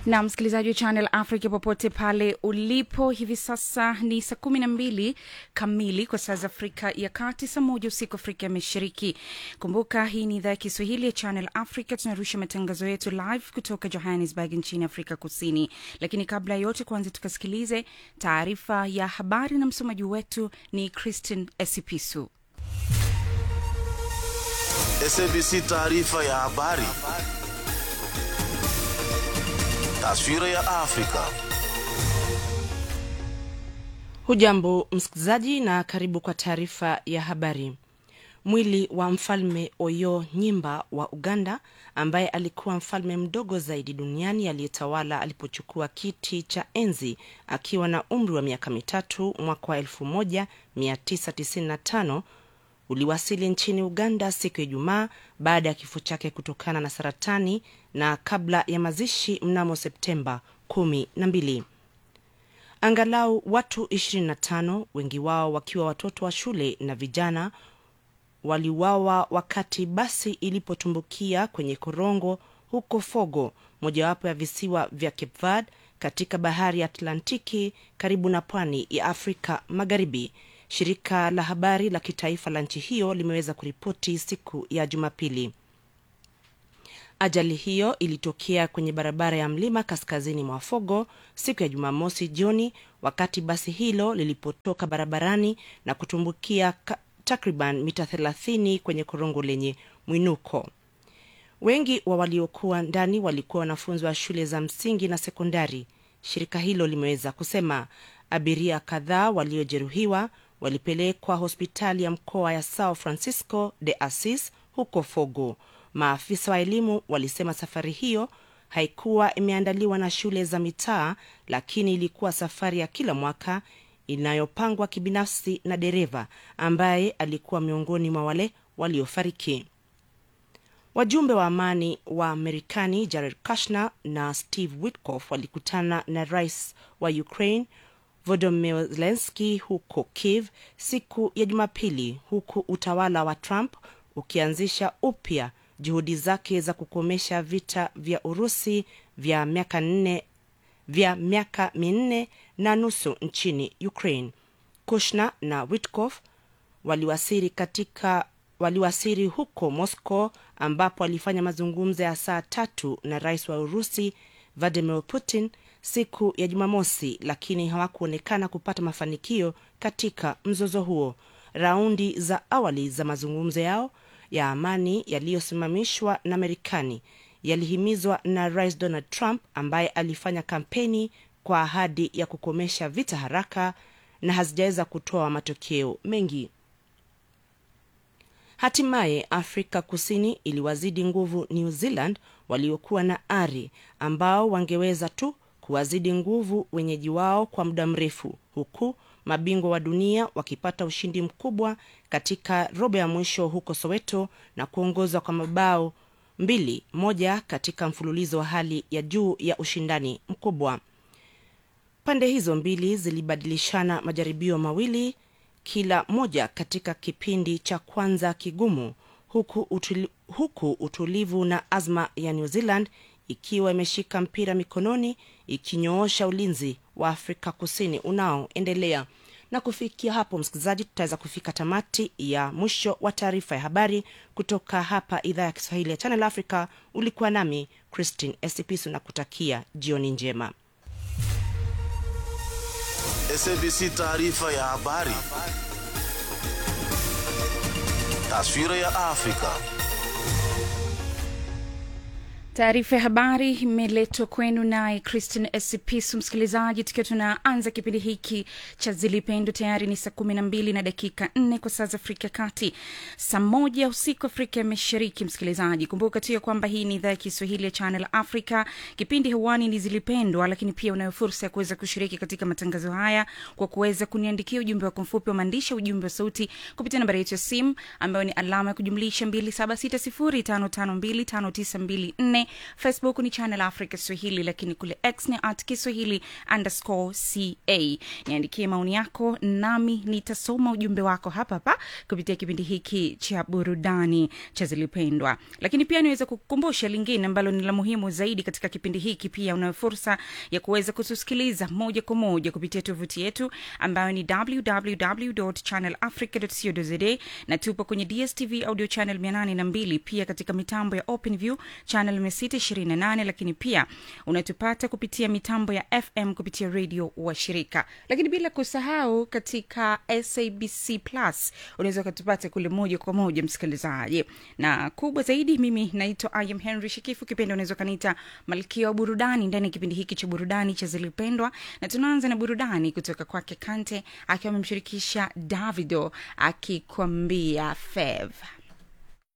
na msikilizaji wa channel africa popote pale ulipo hivi sasa ni saa kumi na mbili kamili kwa saa za afrika ya kati saa moja usiku afrika ya mashariki kumbuka hii ni idhaa ya kiswahili ya channel africa tunarusha matangazo yetu live kutoka johannesburg nchini afrika kusini lakini kabla ya yote kwanza tukasikilize taarifa ya habari na msomaji wetu ni christin esipisu SABC taarifa ya habari. Taswira ya Afrika. Hujambo msikilizaji, na karibu kwa taarifa ya habari. Mwili wa mfalme Oyo Nyimba wa Uganda, ambaye alikuwa mfalme mdogo zaidi duniani aliyetawala alipochukua kiti cha enzi akiwa na umri wa miaka mitatu mwaka wa 1995 uliwasili nchini Uganda siku ya Ijumaa baada ya kifo chake kutokana na saratani na kabla ya mazishi mnamo Septemba kumi na mbili. Angalau watu 25 wengi wao wakiwa watoto wa shule na vijana waliuawa wakati basi ilipotumbukia kwenye korongo huko Fogo, mojawapo ya visiwa vya Cape Verde katika bahari ya Atlantiki karibu na pwani ya Afrika Magharibi. Shirika la habari la kitaifa la nchi hiyo limeweza kuripoti siku ya Jumapili. Ajali hiyo ilitokea kwenye barabara ya mlima kaskazini mwa Fogo siku ya Jumamosi jioni, wakati basi hilo lilipotoka barabarani na kutumbukia takriban mita 30 kwenye korongo lenye mwinuko. Wengi wa waliokuwa ndani walikuwa wanafunzi wa shule za msingi na sekondari, shirika hilo limeweza kusema. Abiria kadhaa waliojeruhiwa walipelekwa hospitali ya mkoa ya Sao Francisco de Assis huko Fogo. Maafisa wa elimu walisema safari hiyo haikuwa imeandaliwa na shule za mitaa, lakini ilikuwa safari ya kila mwaka inayopangwa kibinafsi na dereva ambaye alikuwa miongoni mwa wale waliofariki. Wajumbe wa amani wa Marekani Jared Kushner na Steve Witkoff walikutana na rais wa Ukraine Volodymyr Zelensky huko Kiev siku ya Jumapili, huku utawala wa Trump ukianzisha upya juhudi zake za kukomesha vita vya Urusi vya miaka nne vya miaka minne na nusu nchini Ukraine. Kushner na Witkoff waliwasiri katika waliwasiri huko Moscow ambapo walifanya mazungumzo ya saa tatu na rais wa Urusi Vladimir Putin siku ya Jumamosi, lakini hawakuonekana kupata mafanikio katika mzozo huo. Raundi za awali za mazungumzo yao ya amani yaliyosimamishwa na Marekani yalihimizwa na rais Donald Trump ambaye alifanya kampeni kwa ahadi ya kukomesha vita haraka na hazijaweza kutoa matokeo mengi. Hatimaye Afrika Kusini iliwazidi nguvu New Zealand waliokuwa na ari ambao wangeweza tu kuwazidi nguvu wenyeji wao kwa muda mrefu, huku mabingwa wa dunia wakipata ushindi mkubwa katika robo ya mwisho huko Soweto na kuongozwa kwa mabao mbili moja katika mfululizo wa hali ya juu ya ushindani mkubwa. Pande hizo mbili zilibadilishana majaribio mawili kila moja katika kipindi cha kwanza kigumu, huku, utuli, huku utulivu na azma ya New Zealand ikiwa imeshika mpira mikononi ikinyoosha ulinzi wa Afrika Kusini unaoendelea. Na kufikia hapo, msikilizaji, tutaweza kufika tamati ya mwisho wa taarifa ya habari kutoka hapa idhaa ya Kiswahili ya Channel Africa. Ulikuwa nami Christine Esipisu na kutakia jioni njema. SABC taarifa ya habari. Taswira ya Afrika. Taarifa ya habari imeletwa kwenu naye Christine Esipisu. Msikilizaji, tukiwa tunaanza kipindi hiki cha Zilipendo, tayari ni saa kumi na mbili na dakika nne kwa saa za Afrika ya Kati, saa moja usiku Afrika ya Mashariki. Msikilizaji, kumbuka tu ya kwamba hii ni idhaa ya Kiswahili ya Channel Africa. Kipindi hewani ni Zilipendwa, lakini pia unayo fursa ya kuweza kushiriki katika matangazo haya kwa kuweza kuniandikia ujumbe wako mfupi wa maandishi, ujumbe wa sauti kupitia nambari yetu ya simu ambayo ni alama ya kujumlisha mbili saba sita sifuri tano tano mbili tano tisa mbili nne nne facebook ni channel africa swahili lakini kule x ni at kiswahili underscore ca niandikie maoni yako nami nitasoma ujumbe wako hapa hapa kupitia kipindi hiki cha burudani cha zilipendwa lakini pia niweza kukukumbusha lingine ambalo ni la muhimu zaidi katika kipindi hiki pia unayo fursa ya kuweza kutusikiliza moja kwa moja kupitia tovuti yetu ambayo ni www channelafrica.co.za na tupo kwenye dstv audio channel 802 pia katika mitambo ya openview channel 628 lakini pia unatupata kupitia mitambo ya fm kupitia redio wa shirika lakini bila kusahau katika sabc plus unaweza ukatupata kule moja kwa moja msikilizaji na kubwa zaidi mimi naitwa im henry shikifu kipindi unaweza ukaniita malkia wa burudani ndani ya kipindi hiki cha burudani cha zilipendwa na tunaanza na burudani kutoka kwake kante akiwa amemshirikisha davido akikwambia fev